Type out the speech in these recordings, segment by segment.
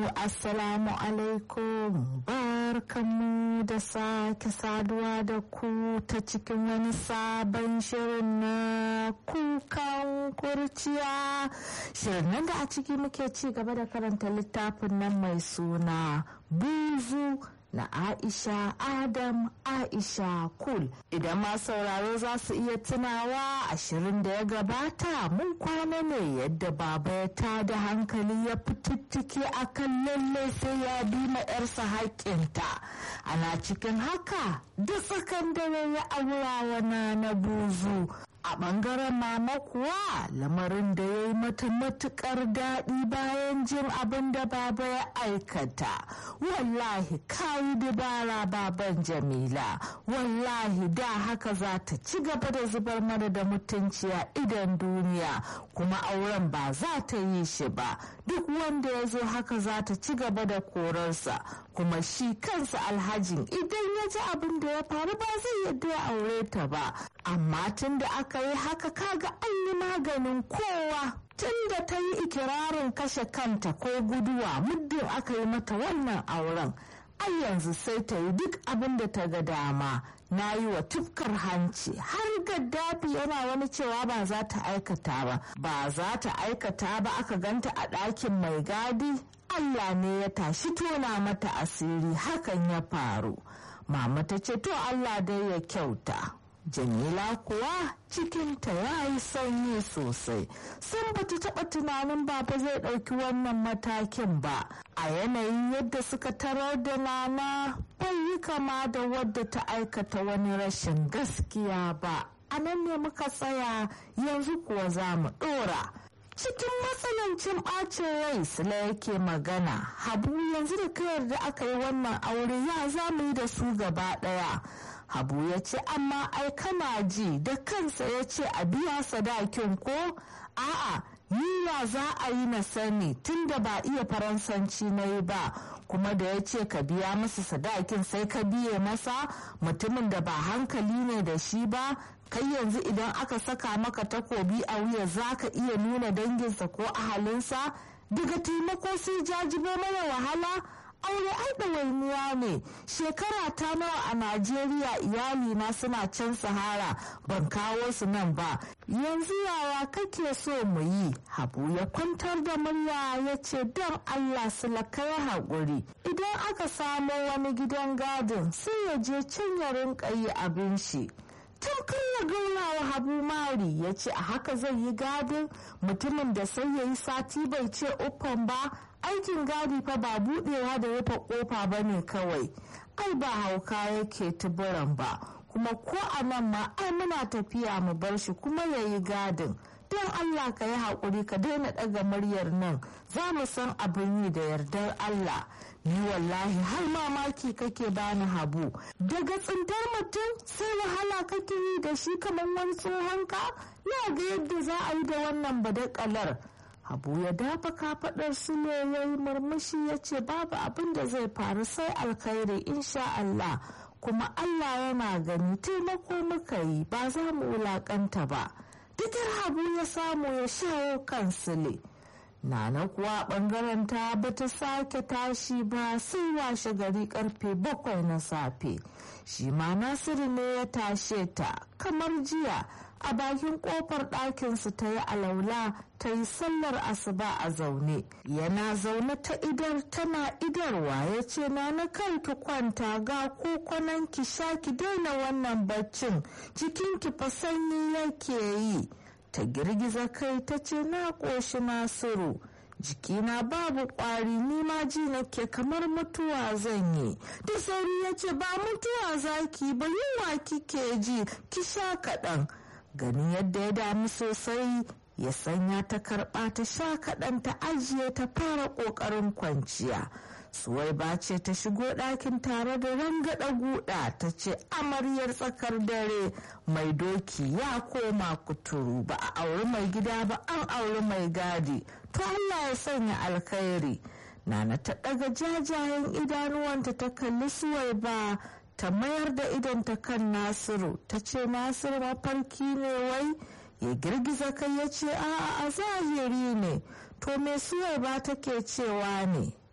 assalamu alaikum barkanmu da sake saduwa da ku ta cikin wani sabon shirin na kukan kurciya shirin nan da a ciki muke ci gaba da karanta littafin nan mai suna buzu na Aisha Adam Aisha Kul. Idan ma sauraro za su iya tunawa ashirin da ya gabata mun kwana ne yadda baba ya tada hankali ya fitittike a kan lalle sai ya bi ma 'yarsa haƙƙinta. Ana cikin haka da tsakan dare ya aurawa na na buzu. A ɓangaren mama kuwa lamarin da ya yi mata matuƙar daɗi bayan jin abin da baba ya aikata. Wallahi kayi dabara baban Jamila, wallahi da haka za ta ci gaba da zubar mana da mutunci a idan duniya kuma auren ba za ta yi shi ba. Duk wanda ya zo haka za ta ci gaba da korarsa kuma shi kansa alhajin idan ya ji abin da ya faru ba zai yadda ya aure ta ba. Amma tun da aka yi haka kaga an yi maganin kowa tun da ta yi ikirarin kashe kanta ko guduwa muddin aka yi mata wannan auren ai yanzu sai ta yi duk abin da ta ga dama na yi wa tufkar hanci har gaddafi yana wani cewa ba za ta aikata ba ba za ta aikata ba aka ganta a ɗakin mai gadi allah ne ya tashi tona mata asiri hakan ya faru mama ta ce to allah dai ya kyauta jamila kuwa cikinta ya yi sanyi sosai sun bata taɓa tunanin baba zai ɗauki wannan matakin ba a yanayin yadda suka tarar da nana bai yi kama da wadda ta aikata wani rashin gaskiya ba a nan ne muka tsaya yanzu kuwa za mu ɗora cikin matsanancin ɓacin rai sila yake magana habu yanzu da kayar da aka yi wannan aure ya za mu yi da su gaba ɗaya habu ya ce amma ai kana ji da kansa ya ce a biya sadakin ko a'a yiwa za a yi na sani tunda ba iya faransanci na yi ba kuma da ya ce ka biya masa sadakin sai ka biye masa mutumin da ba hankali ne da shi ba kai yanzu idan aka saka maka takobi a wuya za ka iya nuna danginsa ko ahalinsa daga taimako sai jajibo mana wahala aure ai ɗawainiya ne shekara ta nawa a najeriya iyalina suna can sahara ban kawo su nan ba yanzu yaya kake so mu yi habu ya kwantar da murya ya ce don allah su ya haƙuri idan aka samo wani gidan gadin sai ya je can ya rinka yi abin shi tamkar ya gauna wa habu mari ya ce a haka zai yi gadin mutumin da sai ya yi sati bai ce uffan ba aikin gadi fa ba budewa da rufe kofa ba ne kawai ai ba hauka yake tuburan ba kuma ko a nan ma ai muna tafiya mu bar shi kuma ya yi gadin don allah ka yi haƙuri ka daina ɗaga muryar nan za mu san abin yi da yardar allah ni wallahi har mamaki kake bani habu daga tsintar mutum sai wahala kake yi da shi kamar wani tsohon ka na ga yadda za a yi da wannan badakalar Habu ya dafa kafaɗar su ne ya yi murmushi ya ce babu abin da zai faru sai alkhairi insha Allah kuma Allah yana gani taimako muka yi ba za mu wulaƙanta ba. Dukkan Habu ya samu ya shawo kan sile. Nana kuwa ɓangaren ta bata sake tashi ba sai washe gari karfe bakwai na safe. Shi ma Nasiru ne ya tashe ta kamar jiya. a bakin kofar ɗakinsu ta yi alaula ta yi sallar asuba a zaune yana zaune ta idar tana idarwa ya ce na na kan ki kwanta ga kokonan ki sha ki daina wannan baccin jikin ki fa sanyi yake yi ta girgiza kai ta ce na ƙoshi nasiru jikina babu ƙwari ni ma ji nake kamar mutuwa zan yi da sauri ya ce ba mutuwa zaki ba yunwa kike ji ki sha kaɗan ganin yadda ya damu sosai ya sanya ta karɓa ta sha kaɗan ta ajiye ta fara ƙoƙarin kwanciya suwaiba ce ta shigo ɗakin tare da rangada guda ta ce amaryar tsakar dare mai doki ya koma kuturu ba a auri mai gida ba an auri mai gadi to allah ya sanya alkhairi nana ta ɗaga jajayen idanuwanta ta kalli suwaiba ta mayar da idonta kan nasiru ta ce nasiru mafarki ne wai ya girgiza kai ya ce a'a a zahiri ne to me suwai ba take cewa ne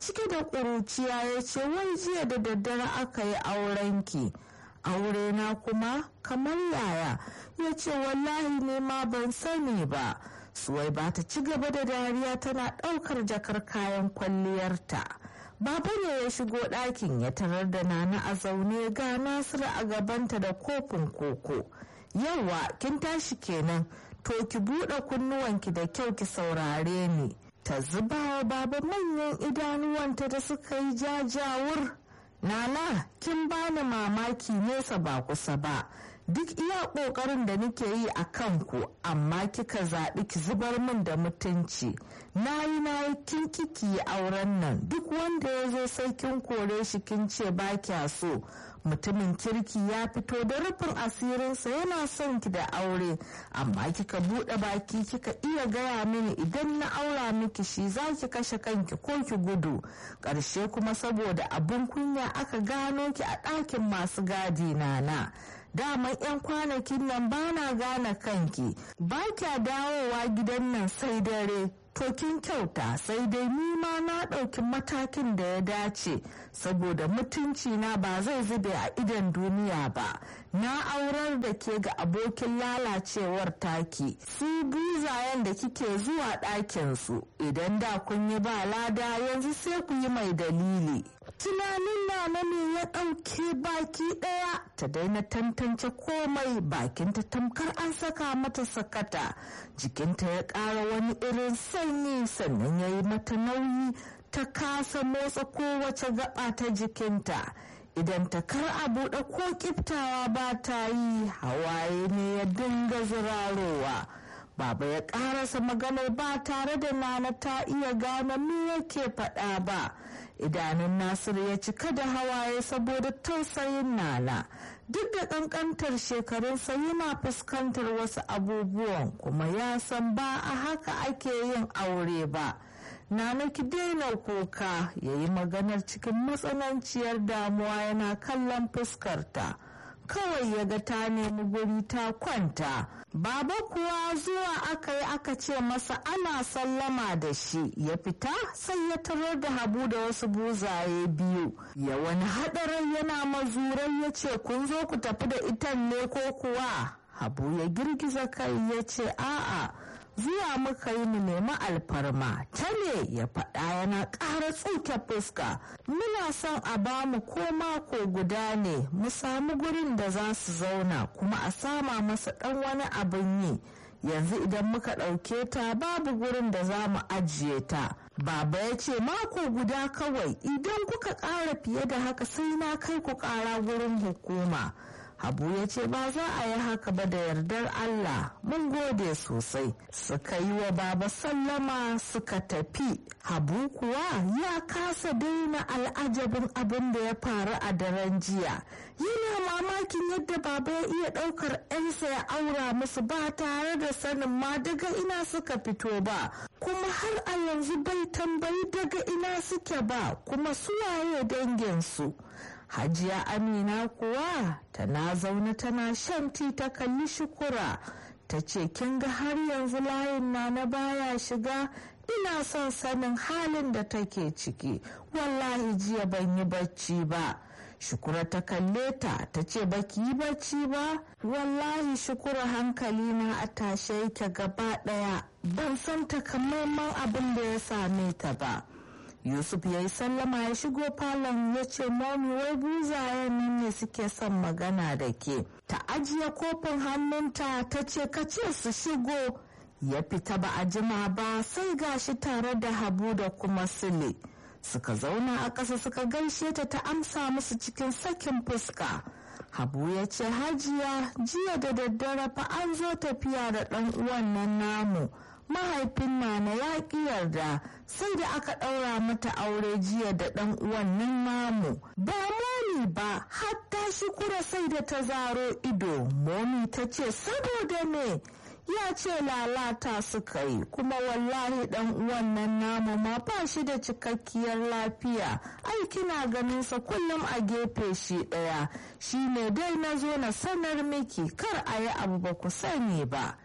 cike da ƙuruciya ya ce wai jiya da daddare aka yi aurenki aure na kuma kamar yaya ya ce wallahi ne ma ban sani ba suwai ba ta ci gaba da dariya tana ɗaukar jakar kayan kwalliyarta baba ne ya shigo ɗakin ya tarar da nana a zaune ga nasiru a gabanta da kofin koko yawa kin tashi kenan to ki buɗe kunnuwanki da kyau ki saurare ni ta zuba wa baba manyan idanuwanta da suka yi jajawur nana kin bani mamaki nesa ba kusa ba duk iya ƙoƙarin da nake yi a kanku amma kika zaɓi ki zubar min da mutunci na yi na yi kin kiki auren nan duk wanda ya zo sai kin kore shi kin ce ba kya so mutumin kirki ya fito da rufin asirinsa yana son ki da aure amma kika buɗe baki kika iya gaya mini idan na aura miki shi za ki kashe kanki ko ki gudu ƙarshe kuma saboda abin kunya aka gano ki a ɗakin masu gadi nana daman 'yan kwanakin nan ba na gane kanki ba kya dawowa gidan nan sai dare to kin kyauta sai dai ni ma na ɗauki matakin da ya dace saboda mutunci na ba zai zube a idon duniya ba na aurar da ke ga abokin lalacewar taki su buzayen da kike zuwa ɗakinsu idan da kun yi ba lada yanzu sai ku yi mai dalili tunanin na ne ya ɗauke baki ɗaya ta daina tantance komai bakinta tamkar an saka mata sakata jikinta ya ƙara wani irin sanyi sannan ya yi mata nauyi ta kasa motsa kowace gaba ta jikinta idan ta kar a buɗe ko kiftawa ba ta yi hawaye ne ya dinga zirarowa baba ya ƙarasa maganar ba tare da nana ta iya gane me yake faɗa ba idanun nasiru ya cika da hawaye saboda tausayin nana duk da ƙanƙantar shekarunsa yana fuskantar wasu abubuwan kuma ya san ba a haka ake yin aure ba nana ki daina kuka ya yi maganar cikin matsananciyar damuwa yana kallon fuskarta kawai ya ga ta nemi guri ta kwanta baba kuwa zuwa aka yi aka ce masa ana sallama da shi ya fita sai ya tarar da habu da wasu buzaye biyu ya wani hadarin yana mazurai ya ce kun zo ku tafi da itan ne ko kuwa habu ya girgiza kai ya ce a'a zuwa muka yi mu nemi alfarma ta ne ya faɗa yana ƙara tsuke fuska muna son a ba mu ko mako guda ne mu samu gurin da za su zauna kuma a sama masa ɗan wani abin yi yanzu idan muka ɗauke ta babu gurin da za mu ajiye ta baba ya ce mako guda kawai idan kuka ƙara fiye da haka sai na kai ku ƙara gurin hukuma Habu ya ce ba za a yi haka ba da yardar Allah mun gode sosai suka yi wa baba sallama suka tafi Habu kuwa ya kasa daina al'ajabin abin da ya faru a daren jiya yana mamakin yadda baba ya iya ɗaukar 'yansa ya aura musu ba tare da sanin ma daga ina suka fito ba kuma har a yanzu bai tambayi daga ina suke ba kuma suwaye danginsu. hajiya amina kuwa tana zaune tana shan ti ta kalli shukura ta ce kin ga har yanzu layin na na baya shiga ina son sanin halin da take ciki wallahi jiya ban yi bacci ba shukura ta kalle ta ta ce baki yi bacci ba wallahi shukura hankali na a tashe yake gaba daya ban san takamaiman abin da ya same ta ba yusuf ya yi sallama ya shigo falon ya ce momi wai buzayen nan ne suke son magana da ke ta ajiye kofin hannunta ta ce ka ce su shigo ya fita ba a jima ba sai gashi tare da habu da kuma sile suka zauna a ƙasa suka gaishe ta ta amsa musu cikin sakin fuska habu ya ce hajiya jiya da daddare fa an zo tafiya da ɗan uwan nan namu mahaifin nana ya ƙi yarda sai da aka ɗaura mata aure jiya da ɗan uwan nan namu ba momi ba hatta shukura sai da ta zaro ido momi ta ce saboda me ya ce lalata suka yi kuma wallahi dan uwan nan namu ma ba shi da cikakkiyar lafiya ai kina ganin sa kullum a gefe shi daya shine dai na zo na sanar miki kar a yi abu ba ku sani ba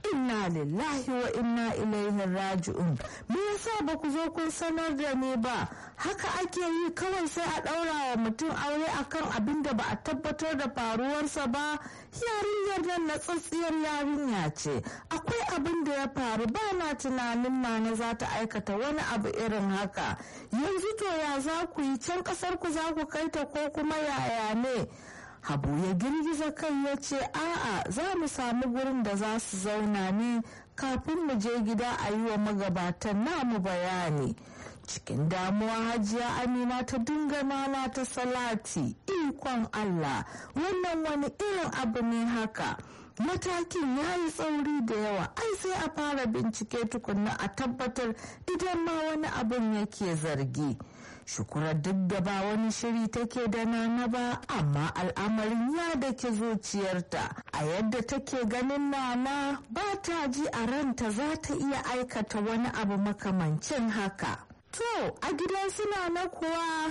inna lillahi wa inna ilaihi raji'un me yasa ba ku zo kun sanar da ni ba haka ake yi kawai sai a ɗaura wa mutum aure akan abin da ba a tabbatar da faruwarsa ba yarinyar nan na tsatsiyar yarinya ce akwai abin da ya faru ba na tunanin nana za ta aikata wani abu irin haka yanzu to ya za ku yi can ƙasar ku za ku kai ta ko kuma yaya ne habu ya girgiza kai ya ce a'a za mu samu gurin da za su zauna ne kafin mu je gida a yi wa magabatan namu bayani cikin damuwa hajiya amina ta dinga nana ta salati ikon allah wannan wani irin abu ne haka matakin ya yi tsauri da yawa ai sai a fara bincike tukunna a tabbatar idan ma wani abin yake zargi shukura duk da ba wani shiri take da nana ba amma al'amarin ya dake zuciyarta a yadda take ganin nana ba ta ji a ranta za ta iya aikata wani abu makamancin haka to a gidan suna na kuwa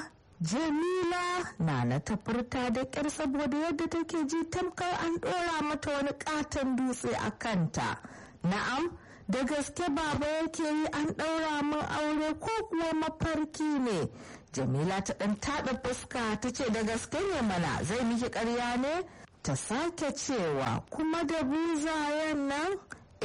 jamila nana ta furta da ƙyar saboda yadda take ji tamkar an ɗora mata wani ƙaton dutse a kanta na'am da gaske baba yake yi an ɗaura min aure ko kuwa mafarki ne jamila ta ɗan taɗa fuska ta ce da gaske ne mana zai miki ƙarya ne ta sake cewa kuma da buzayen nan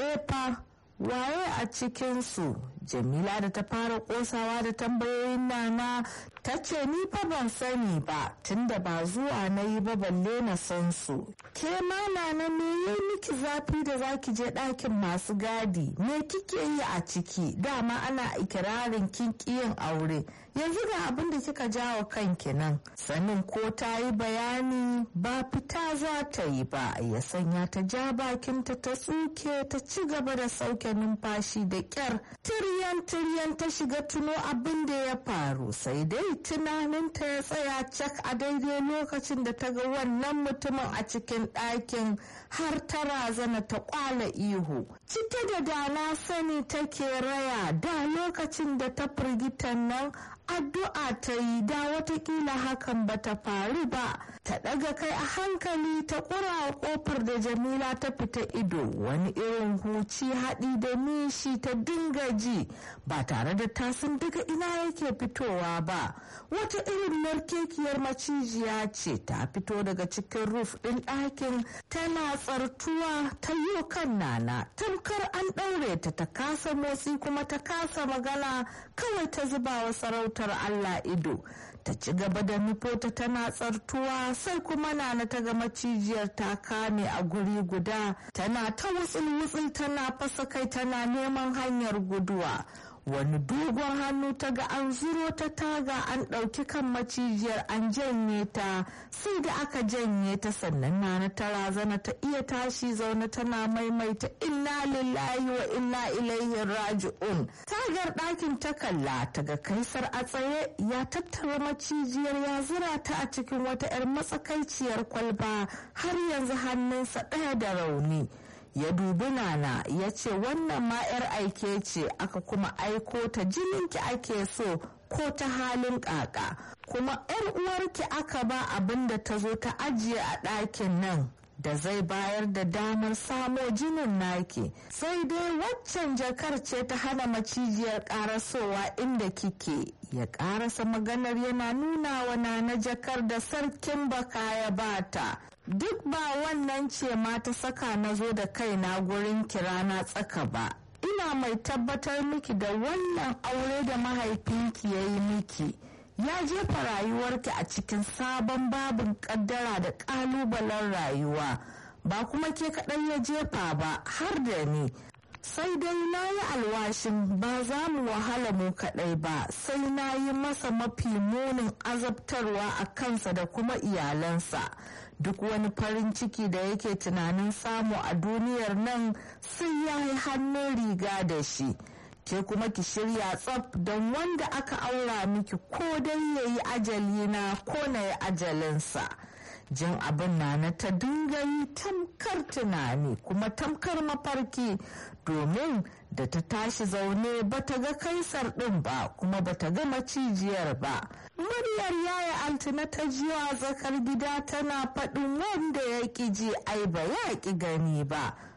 efa waye a cikinsu jamila da ta fara kosawa da tambayoyin nana ta ce ni fa ban sani ba tunda ba zuwa na yi ba balle na san su ke ma nana me yi miki zafi da zaki je ɗakin masu gadi me kike yi a ciki dama ana ikirarin kin yin aure yanzu ga abin da kika jawo kanki nan sanin ko ta yi bayani ba fita za ta yi ba ya sanya ta ja bakinta ta tsuke ta ci gaba da sauke numfashi da kyar tiryan tiryan ta shiga tuno abin da ya faru sai dai tunaninta ya tsaya cak a daidai lokacin da ta ga wannan mutumin a cikin ɗakin har ta razana ta kwala ihu cike da dana sani take raya da lokacin da ta firgitan nan addu'a ta yi da watakila hakan ba ta faru ba ta ɗaga kai a hankali ta ƙura ƙofar da jamila ta fita ido wani irin huci haɗi da nishi ta dinga ji ba tare da tasin daga ina yake fitowa ba wata irin narkekiyar macijiya ce ta fito daga cikin ruf ɗin ɗakin tana tsartuwa ta yi kan nana tamkar an ɗaure ta ta kasa motsi kuma ta kasa magana kawai ta zuba wa sarautar Allah ido ta ci gaba da nufota tana tsartuwa sai kuma nana ta ga macijiyar ta kame a guri guda tana ta wutsul-wutsul tana fasa kai tana neman hanyar guduwa wani dogon hannu ta ga an zuro ta taga an ɗauki kan macijiyar an janye ta sai da aka janye ta sannan nana ta razana ta iya tashi zaune tana maimaita inna lillahi wa inna ilaihi raji'un tagar ɗakin ta kalla ta ga kaisar a tsaye ya tattara macijiyar ya zura ta a cikin wata 'yar matsakaiciyar kwalba har yanzu hannunsa ɗaya da rauni ya dubi nana ya ce wannan ma 'yar aike ce aka kuma aiko ta jininki ake so ko ta halin kaka kuma 'yar uwarki aka ba abin da ta zo ta ajiye a ɗakin nan da zai bayar da damar samo jinin naki sai dai waccan jakar ce ta hana macijiyar karasowa inda kike ya karasa maganar yana nuna wa na jakar da sarkin baka ya bata duk ba wannan ce ma ta saka na zo da kaina gurin kirana tsaka ba ina mai tabbatar miki da wannan aure da mahaifinki ya yi miki ya jefa rayuwarki a cikin sabon babin kaddara da kalubalen rayuwa ba kuma ke kaɗai ya jefa ba har da ni sai dai na yi alwashin ba za mu wahala mu kaɗai ba sai na yi masa mafi munin azabtarwa a kansa da kuma iyalansa duk wani farin ciki da yake tunanin samu a duniyar nan sai ya yi hannun riga da shi ke kuma ki shirya tsaf don wanda aka aura miki ko dai ya yi ajali na ko na yi ajalinsa jin abin na na ta dinga yi tamkar tunani kuma tamkar mafarki domin da ta tashi zaune ba ta ga kaisar ɗin ba kuma ba ta ga macijiyar ba muryar yaya altina ta jiwa zakar gida tana faɗin wanda ya ƙi ji ai ba ya ƙi gani ba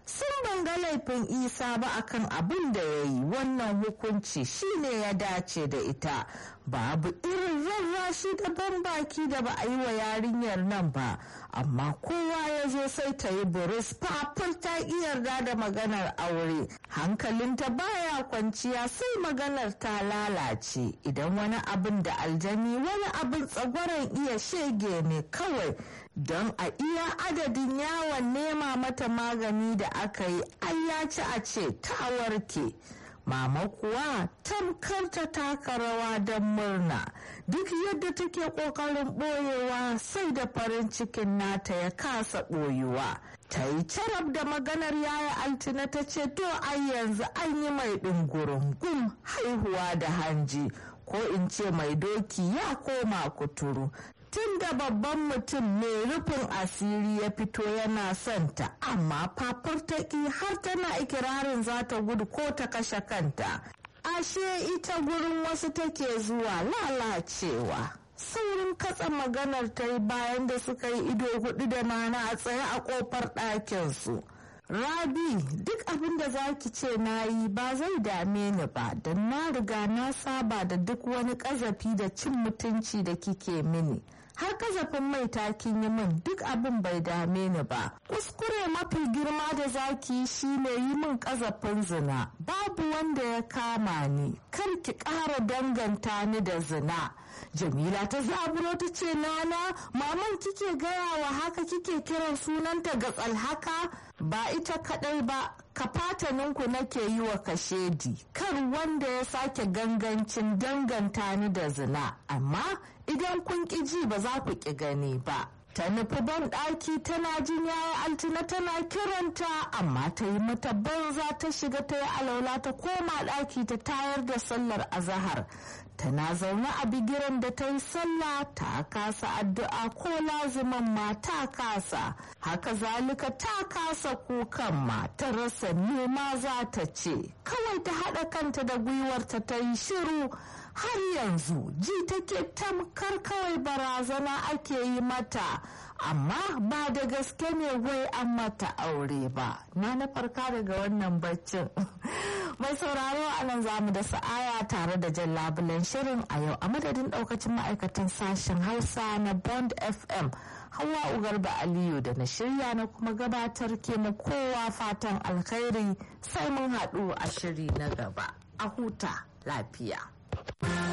sun banga laifin isa ba akan abin da ya yi wannan hukunci shine ya dace da ita babu irin rarrashi da ban baki da ba a yi wa yarinyar nan ba amma kowa ya zo sai ta yi buris fafur ta yarda da maganar aure hankalinta baya kwanciya sai maganar ta lalace idan wani abin da aljani wani abin tsagwaron iya shege ne kawai don a iya adadin yawon nema mata magani da aka yi an ya ci a ce ta warke mama kuwa tamkar ta taka rawa don murna duk yadda take kokarin boyewa sai da farin cikin nata ya kasa boyuwa ta yi carab da maganar yaya altina ta ce to ai yanzu an yi mai ɗungurungun haihuwa da hanji ko in ce mai doki ya koma kuturu tun da babban mutum mai rufin asiri ya fito yana son ta amma fafar taƙi har tana ikirarin za ta gudu ko ta kashe kanta ashe ita gurin wasu take zuwa lalacewa saurin katsa maganar ta yi bayan da suka yi ido hudu da nana a tsaye a kofar ɗakinsu rabi duk abin da za ki ce na yi ba zai dame ni ba don na riga na saba da duk wani ƙazafi da cin mutunci da kike mini har kazafin mai takin yi min duk abin bai dame ni ba kuskure mafi girma da zaki shi ne yi min kazafin zina babu wanda ya kama ni kar ki ƙara danganta ni da zina jamila ta zaburo ta ce nana maman kike gaya wa haka kike kiran sunanta ga tsalhaka ba ita kadai ba ka fataninku nake yi wa kashedi kar wanda ya sake gangancin danganta ni da zina amma idan kun ƙi ji ba za ku ƙi gani ba ta nufi ban ɗaki tana jin yaya altina tana kiranta amma ta yi mata banza ta shiga ta yi alaula ta koma ɗaki ta tayar da sallar azahar tana zaune a bigiran da ta yi sallah ta kasa addu'a ko laziman ma ta kasa haka zalika ta kasa kukan ma ta rasa nema za ta ce kawai ta haɗa kanta da gwiwarta ta yi shiru har yanzu ji take tamkar kawai barazana ake yi mata amma ba da gaske ne wai an mata aure ba na na farka daga wannan baccin mai sauraro a nan zamu da sa'aya tare da jan labulen shirin a yau a madadin daukacin ma'aikatan sashen hausa na bond fm hawa ugarba aliyu da na shirya na kuma gabatar ke mu kowa fatan alkhairi sai mun haɗu a shiri na gaba a huta lafiya